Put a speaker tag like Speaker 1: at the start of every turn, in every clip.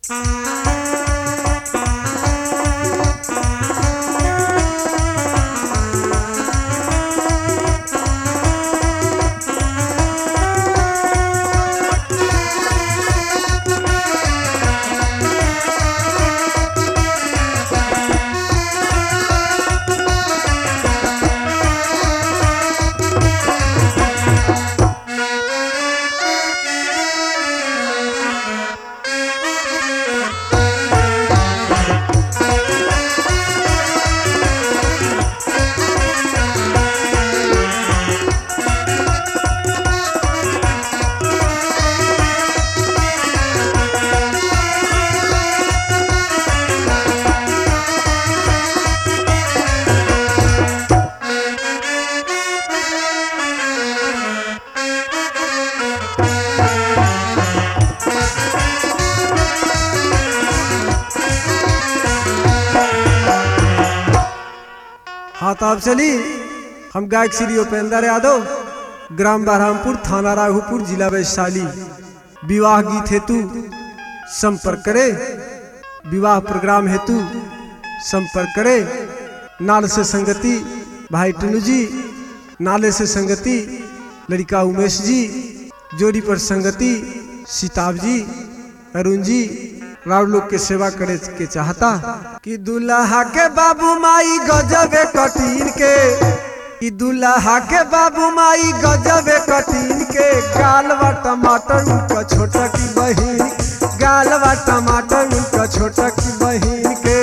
Speaker 1: हाँ तो अब चली हम गायक श्री उपेंद्र यादव ग्राम बरहमपुर थाना राघोपुर जिला वैशाली विवाह गीत हेतु संपर्क करे विवाह प्रोग्राम हेतु संपर्क करे नाल से संगति भाई टनू जी नाले से संगति लड़का उमेश जी जोड़ी पर संगति सीताब जी अरुण जी राव लोग के सेवा करे के चाहता कि दुल्हा के बाबू माई गजबे कटीन के कि दुल्हा के बाबू माई गजबे कटीन के गालवा टमाटर उनका छोटा की बहिन गालवा टमाटर उनका छोटा की बहिन के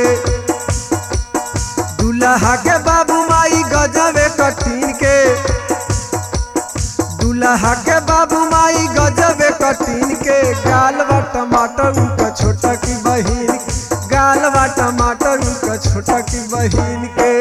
Speaker 1: दुल्हा के बाबू माई गजबे कटीन के दुल्हा के बाबू माई गजबे कटीन के गालवा टमाटर उनका छोटा की बहिन गालवा टमाटर उनका छोटा की बहिन के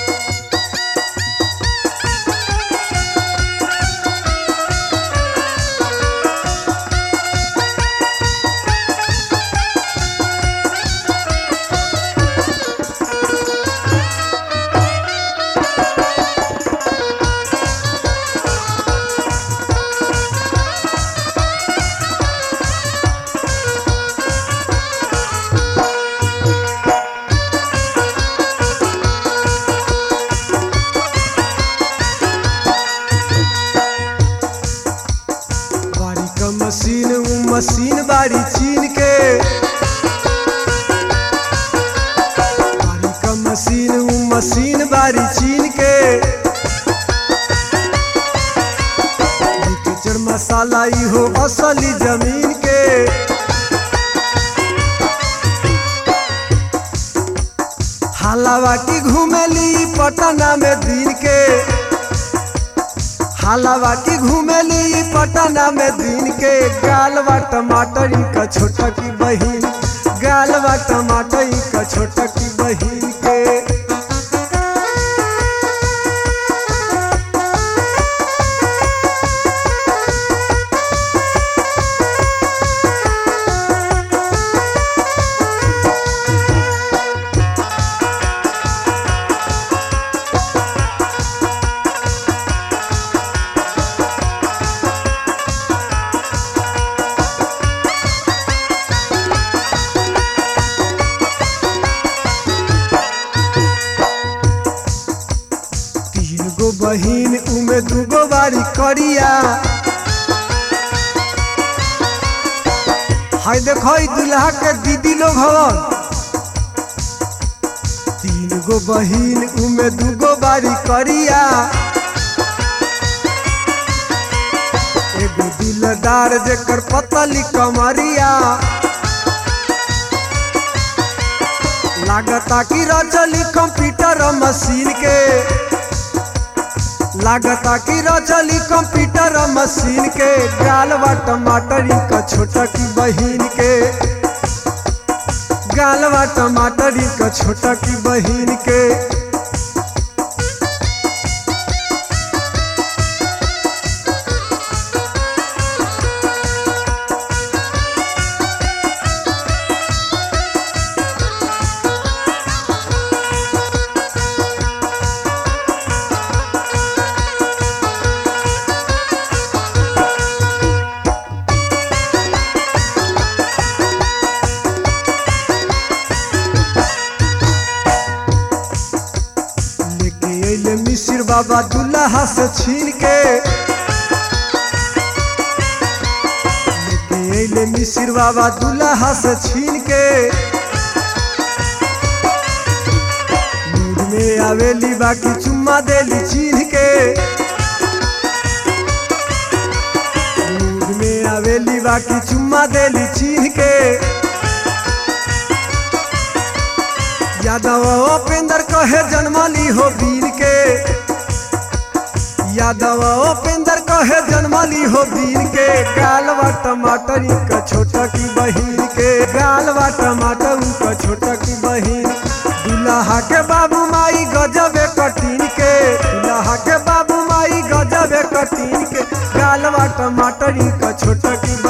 Speaker 1: बारी का मशीन उ मशीन बारी चीन के बारी का मशीन उ मशीन बारी चीन के किचड़ मसाला ई हो असली जमीन के हालावा की घूमेली पटना में दिन के हालावा की घूमेली पटना में दिन के गालवा टमाटर का छोटा की बहिन गालवा टमाटर का छोटा की बहिन के तीन गो बहिन उमे दूगो बारी करिया हाय देखो ई दुल्हा के दीदी लोग हवन तीन गो बहिन उमे दूगो बारी करिया एगो दिलदार जेकर पतली कमरिया लागता कि रचली कंप्यूटर मशीन के लागता कि रचली कंप्यूटर मशीन के गालवा टमाटर का छोटा की बहिन के गालवा टमाटर का छोटा की बहिन के बाबा दुल्हा से छीन के लेके अइले मिसिर बाबा दुल्हा से छीन के मूड में आवेली बाकी चुम्मा देली छीन के मूड में आवेली बाकी चुम्मा देली छीन के यादव उपेंद्र कहे जन्मली हो वीर के यादव उपेंद्र कहे जन्मली हो वीर के गालवा टमाटर का छोटा की बहिन के गालवा टमाटर का छोटा की बहिन दुल्हा के बाबू माई गजबे कटीन के दुल्हा के बाबू माई गजबे कटीन के गालवा टमाटर का छोटा की